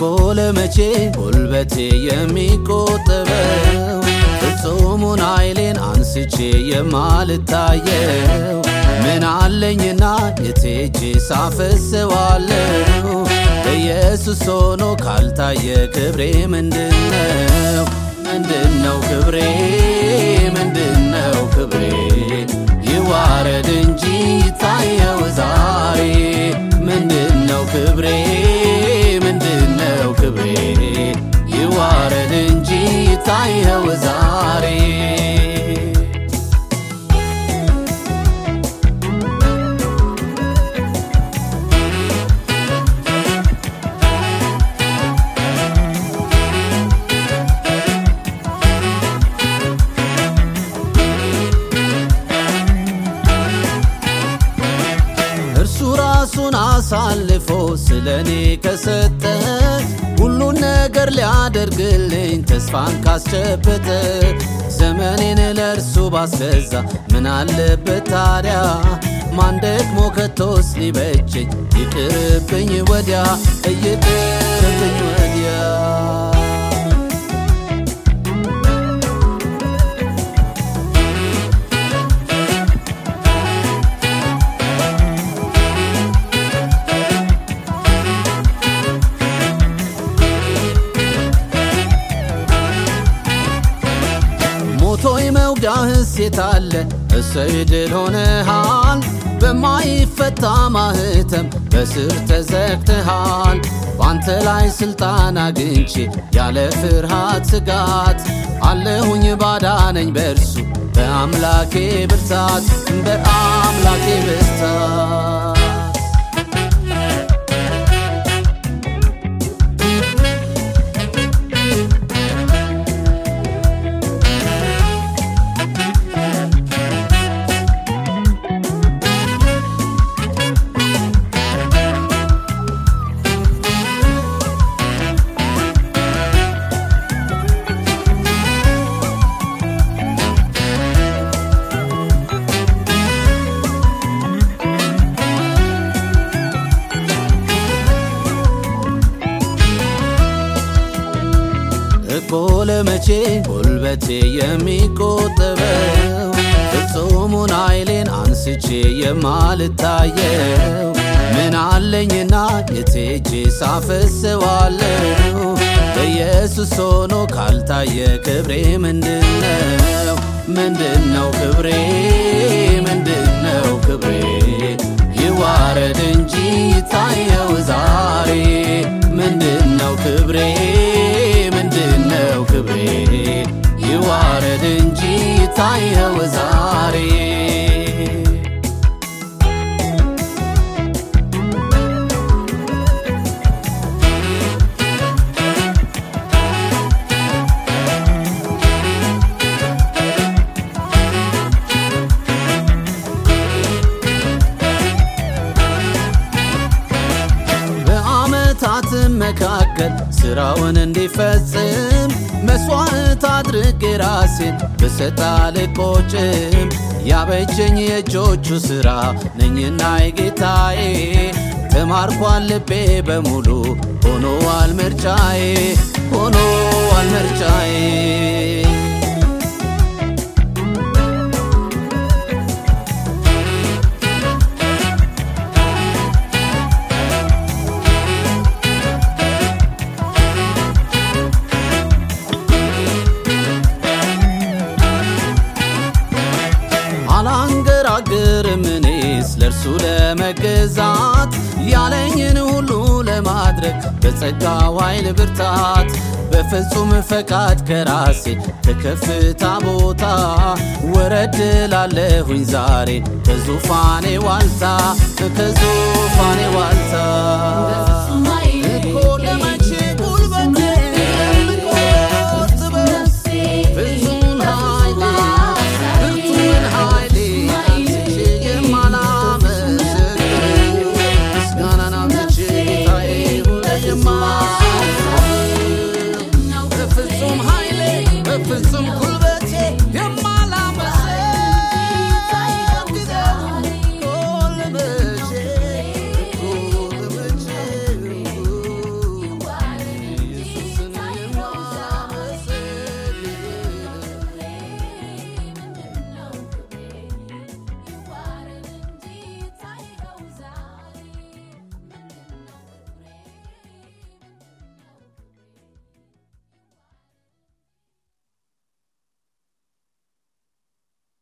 ለመቼ ጉልበቴ የሚቆጠበው ፍጹሙን ኃይሌን አንስቼ የማልታየው ምን አለኝና የቴጄ ሳፈሰዋለው ኢየሱስ ሆኖ ካልታየ ክብሬ ምንድነው? ምንድነው ክብሬ? ምንድነው ክብሬ? ይዋረድ እንጂ ይታየው ዛሬ ምንድነው ክብሬ? ምንድነው ክብሬ? ይዋረድ እንጂ ይታየው ዛሬ እርሱ ራሱን አሳልፎ ስለ እኔ ከሰጠ ሁሉን ነገር ሊያደርግልኝ ተስፋን ካስጨበጠ ዘመኔን ለእርሱ ባስገዛ ምን አለበት ታዲያ? ማን ደግሞ ከቶስ ሊበጀኝ? ይቅርብኝ ወዲያ ይቅርብኝ ወዲያ ሞቶ የመውጊያህስ የታለ? እሰይ ድል ሆነሃል። በማይፈታ ማህተም በስር ተዘግተሃል። በአንተ ላይ ስልጣን አግኝቼ ያለ ፍርሃት ስጋት አለሁኝ ባዳነኝ በእርሱ በአምላኬ ብርታት በአምላኬ ብርታት እኮ ለመቼ ጉልበቴ የሚቆጠበው ፍጹሙን ኃይሌን አንስቼ የማልታየው ምን አለኝና የቴጄ ሳፈሰዋለው ኢየሱስ ሆኖ ካልታየ ክብሬ ምንድነው? ምንድነው ክብሬ? ምንድነው ክብሬ? ይዋረድ እንጂ ይታየው ዛሬ ምንድነው ክብሬ? ምንድነው ክብሬ? ይዋረድ እንጂ ይታየው ዛሬ በዓመታት መካከል ስራውን እንዲፈጽም መስዋዕት አድርጌ ራሴን ብሰጥ አልቆጭም። ያበጀኝ የእጆቹ ሥራ ነኝና የጌታዬ ተማርኳል ልቤ በሙሉ ሆኖዋል ምርጫዬ ሆኖዋል ምርጫዬ አላንገራግርም እኔስ ለእርሱ ለመገዛት ያለኝን ሁሉ ለማድረግ በጸጋው ኃይል ብርታት በፍጹም ፈቃድ ከራሴ ከከፍታ ቦታ ወረድ ላለሁኝ ዛሬ ከዙፋኔ ዋልታ ከዙፋኔ ዋልታ